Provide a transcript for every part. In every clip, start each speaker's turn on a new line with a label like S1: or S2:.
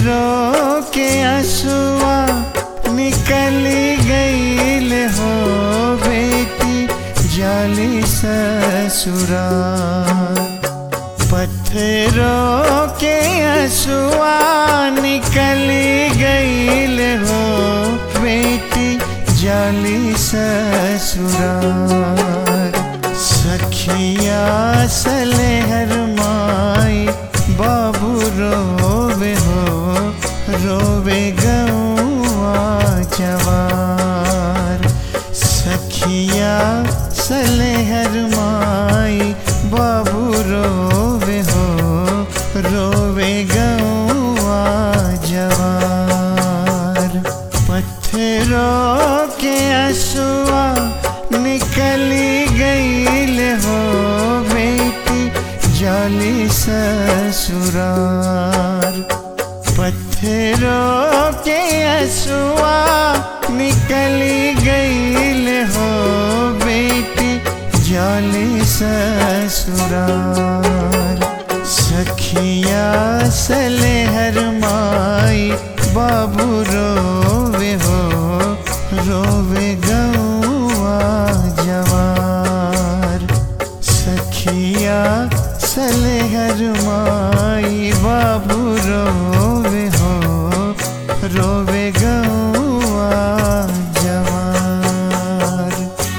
S1: रो के असुआ निकली गईल हो बेटी जाली ससुरा पत्थरों के असुआ निकली गईल हो बेटी जाली ससुरार सखिया सलेहर माई बाबू रोवे हो रोवे गौआ जवार सखिया सलेहर माई बाबू रोवे हो रोवे गौआ जवार पत्थरों के असुआ निकली गईल हो बेटी जाली ससुरार पत्थरों के असुआ निकली गईल हो बेटी जाली ससुरार सखिया सलेहर माई बाबू रोवे हो रोवे गौआ जवार सखिया सलेहर माई बाबू रोवे हो रोवे गौआ जवार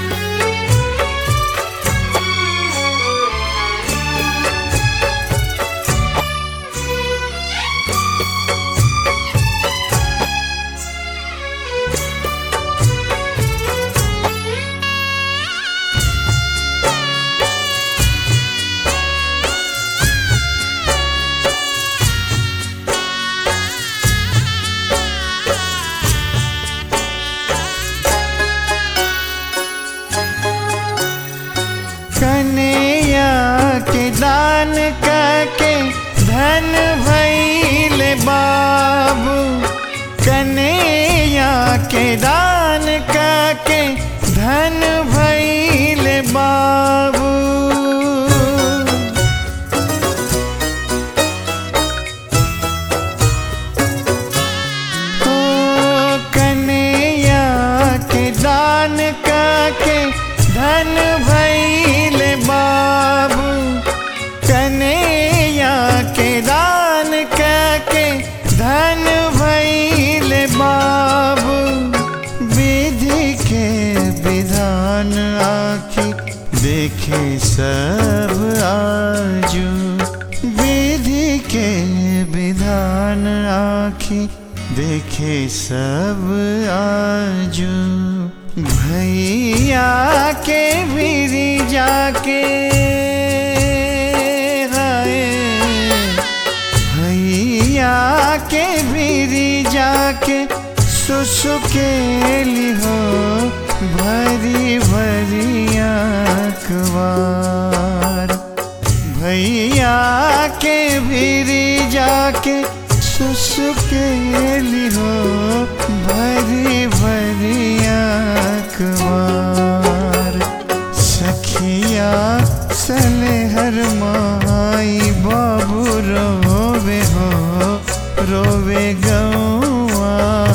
S1: कन्हैया के दान करके धन भैल बाबू कन्हैया के दान करके धन भैल बाबू ओ कन्हैया के दान करके धन भैल बाबू कन्हैया के दान करके धन भैल बाबू विधि के विधान आखी देखे सब आजू विधि के विधान आखी देखे सब आजू भैया के बिरी जाके हाय भैया के बिरी जाके सुसुकेली हो भरी भरी अखबार भैया के भीरी जाके सुसुकेली हो भरी भरी अखबार सखिया सलेहर माई बाबू रोवे हो रोवे गौआ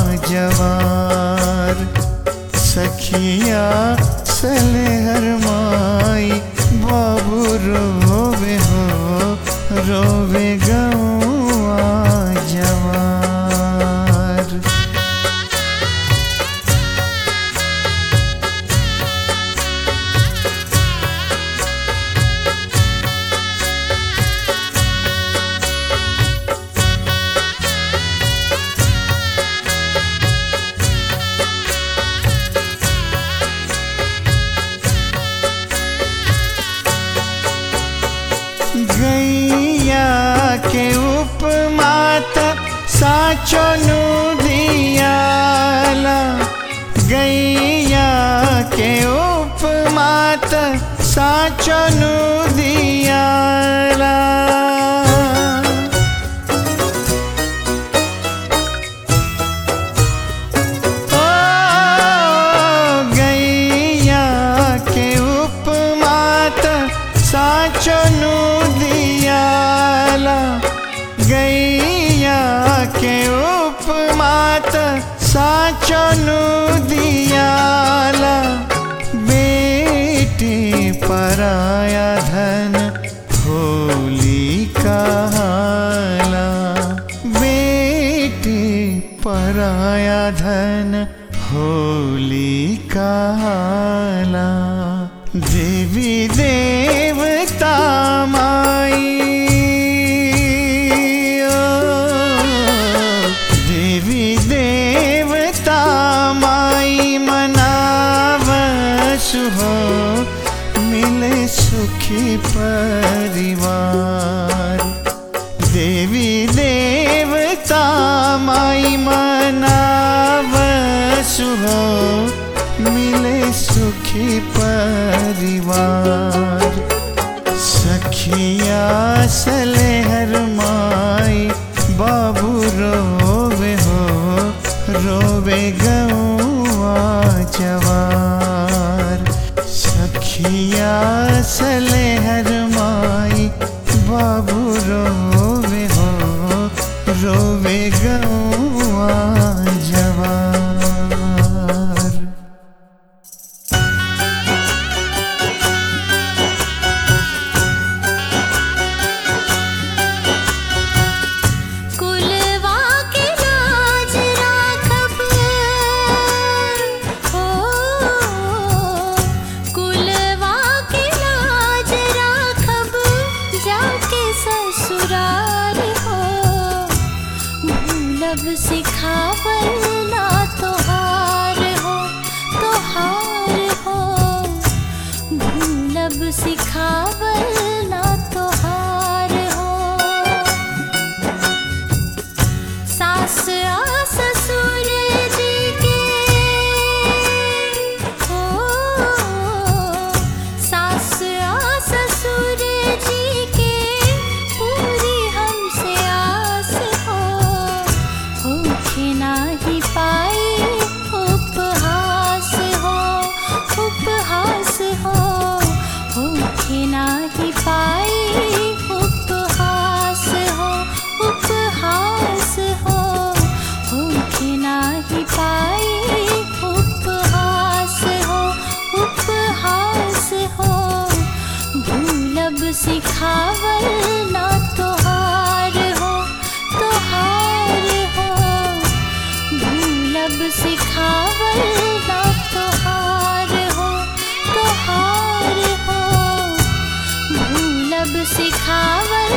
S1: जवार सखिया सलेहर माई बाबू रोवे हो रोवे गौआ जवार गैया के उपमात साचो नु दियाला गैया के उपमात साचो नु दियाला ओ गैया के उपमात साचो नु दियाला गैया गैया के उपमात साचनु दियाला बेटी पराया धन होली कहाला बेटी पराया धन होली कहाला देवी देवता माई ओ, देवी देवता माई मनावसु हो मिले सुखी परिवार देवी देवता माई मनावसु हो मिले सुखी परिवार सखिया सले हर माई बाबू रोवे हो रोवे गौआ जवार सखिया सले हर माई बाबू रोवे हो रोवे गौआ जवार
S2: कुलवा के लाज राखब हो कुलवा के लाज राखब जाके ससुराल हो भूलब सिखावल ना तोहार हो तोहार हो भूलब सिखावल ना तोहार हो सास आ ससुर जी के हो सास आ ससुर जी के पूरी हमसे आस हो होखे नाही पाई उपहास हो उपहास हो होखे नाही पाई उपहास हो उपहास हो होखे नाही पाई उपहास हो उपहास हो भूलब सिखावल ना तोहार हो तोहार हो भूलब सिखावल ना तोहार हो तोहार हो भूलब सिखावल